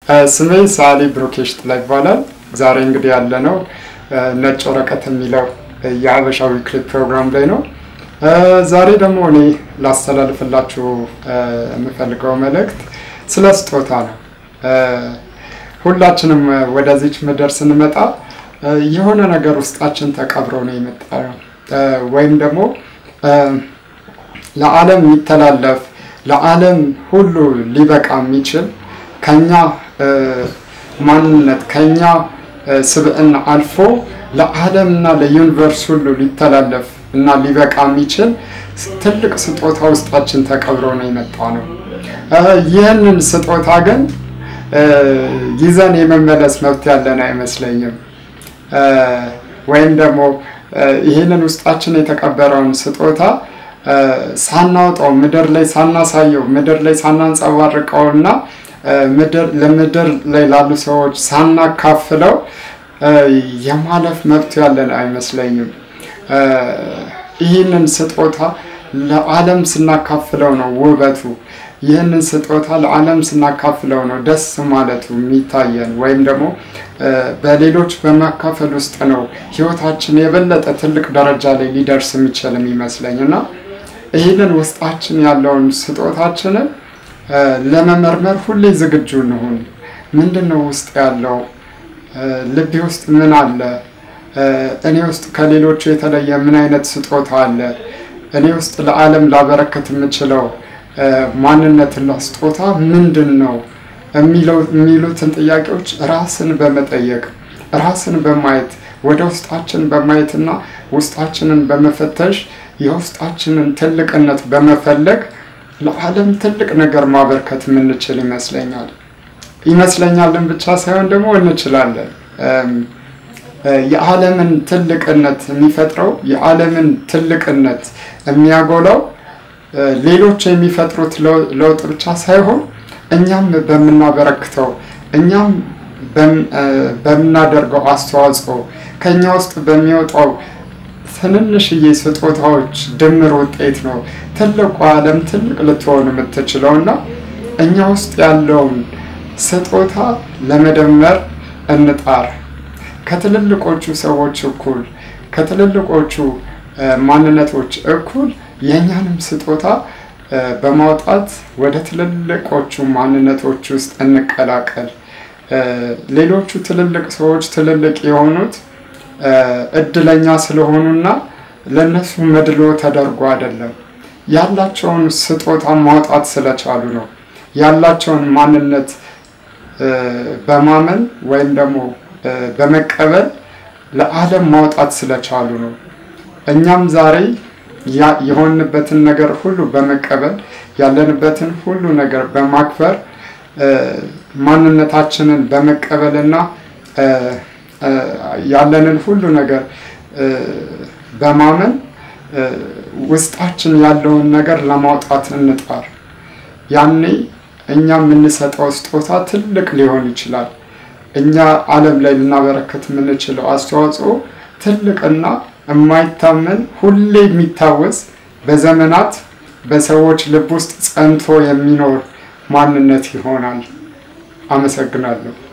ስሜ ሳሊ ብሩኬሽ ጥላ ይባላል። ዛሬ እንግዲህ ያለነው ነጭ ወረቀት የሚለው የሀበሻ ዊክሊ ፕሮግራም ላይ ነው። ዛሬ ደግሞ እኔ ላስተላልፍላችሁ የምፈልገው መልእክት ስለ ስጦታ ነው። ሁላችንም ወደዚች ምድር ስንመጣ የሆነ ነገር ውስጣችን ተቀብሮ ነው የመጣ ነው ወይም ደግሞ ለዓለም የሚተላለፍ ለዓለም ሁሉ ሊበቃ የሚችል ከኛ ማንነት ከኛ ስብዕና አልፎ ለዓለምና ለዩኒቨርስ ሁሉ ሊተላለፍ እና ሊበቃ የሚችል ትልቅ ስጦታ ውስጣችን ተቀብሮ ነው የመጣ ነው። ይህንን ስጦታ ግን ይዘን የመመለስ መብት ያለን አይመስለኝም። ወይም ደግሞ ይህንን ውስጣችን የተቀበረውን ስጦታ ሳናውጣው ምድር ላይ ሳናሳየው ምድር ላይ ሳናንጸባርቀው እና ለምድር ላይ ላሉ ሰዎች ሳናካፍለው የማለፍ መብት ያለን አይመስለኝም። ይህንን ስጦታ ለዓለም ስናካፍለው ነው ውበቱ። ይህንን ስጦታ ለዓለም ስናካፍለው ነው ደስ ማለቱ የሚታየን ወይም ደግሞ በሌሎች በማካፈል ውስጥ ነው ሕይወታችን የበለጠ ትልቅ ደረጃ ላይ ሊደርስ የሚችል የሚመስለኝ እና ይህንን ውስጣችን ያለውን ስጦታችንን ለመመርመር ሁሌ ዝግጁ እንሁን። ምንድን ነው ውስጥ ያለው? ልቤ ውስጥ ምን አለ? እኔ ውስጥ ከሌሎቹ የተለየ ምን አይነት ስጦታ አለ? እኔ ውስጥ ለዓለም ላበረከት የምችለው ማንነትና ስጦታ ምንድን ነው የሚሉትን ጥያቄዎች ራስን በመጠየቅ ራስን በማየት ወደ ውስጣችን በማየትና ውስጣችንን በመፈተሽ የውስጣችንን ትልቅነት በመፈለግ ለዓለም ትልቅ ነገር ማበርከት የምንችል ይመስለኛል። ይመስለኛልን ብቻ ሳይሆን ደግሞ እንችላለን። የዓለምን ትልቅነት የሚፈጥረው የዓለምን ትልቅነት የሚያጎላው ሌሎች የሚፈጥሩት ለውጥ ብቻ ሳይሆን እኛም በምናበረክተው እኛም በምናደርገው አስተዋጽኦ ከእኛ ውስጥ በሚወጣው ትንንሽዬ ስጦታዎች ድምር ውጤት ነው ትልቁ ዓለም ትልቅ ልትሆን የምትችለው እና እኛ ውስጥ ያለውን ስጦታ ለመደመር እንጣር። ከትልልቆቹ ሰዎች እኩል ከትልልቆቹ ማንነቶች እኩል የእኛንም ስጦታ በማውጣት ወደ ትልልቆቹ ማንነቶች ውስጥ እንቀላቀል። ሌሎቹ ትልልቅ ሰዎች ትልልቅ የሆኑት እድለኛ ስለሆኑና ለእነሱ መድሎ ተደርጎ አይደለም። ያላቸውን ስጦታ ማውጣት ስለቻሉ ነው። ያላቸውን ማንነት በማመን ወይም ደግሞ በመቀበል ለዓለም ማውጣት ስለቻሉ ነው። እኛም ዛሬ የሆንበትን ነገር ሁሉ በመቀበል ያለንበትን ሁሉ ነገር በማክበር ማንነታችንን በመቀበልና ያለንን ሁሉ ነገር በማመን ውስጣችን ያለውን ነገር ለማውጣት እንጣር። ያኔ እኛ የምንሰጠው ስጦታ ትልቅ ሊሆን ይችላል። እኛ ዓለም ላይ ልናበረከት የምንችለው አስተዋጽኦ ትልቅና የማይታመን ሁሌ የሚታወስ በዘመናት በሰዎች ልብ ውስጥ ጸንቶ የሚኖር ማንነት ይሆናል። አመሰግናለሁ።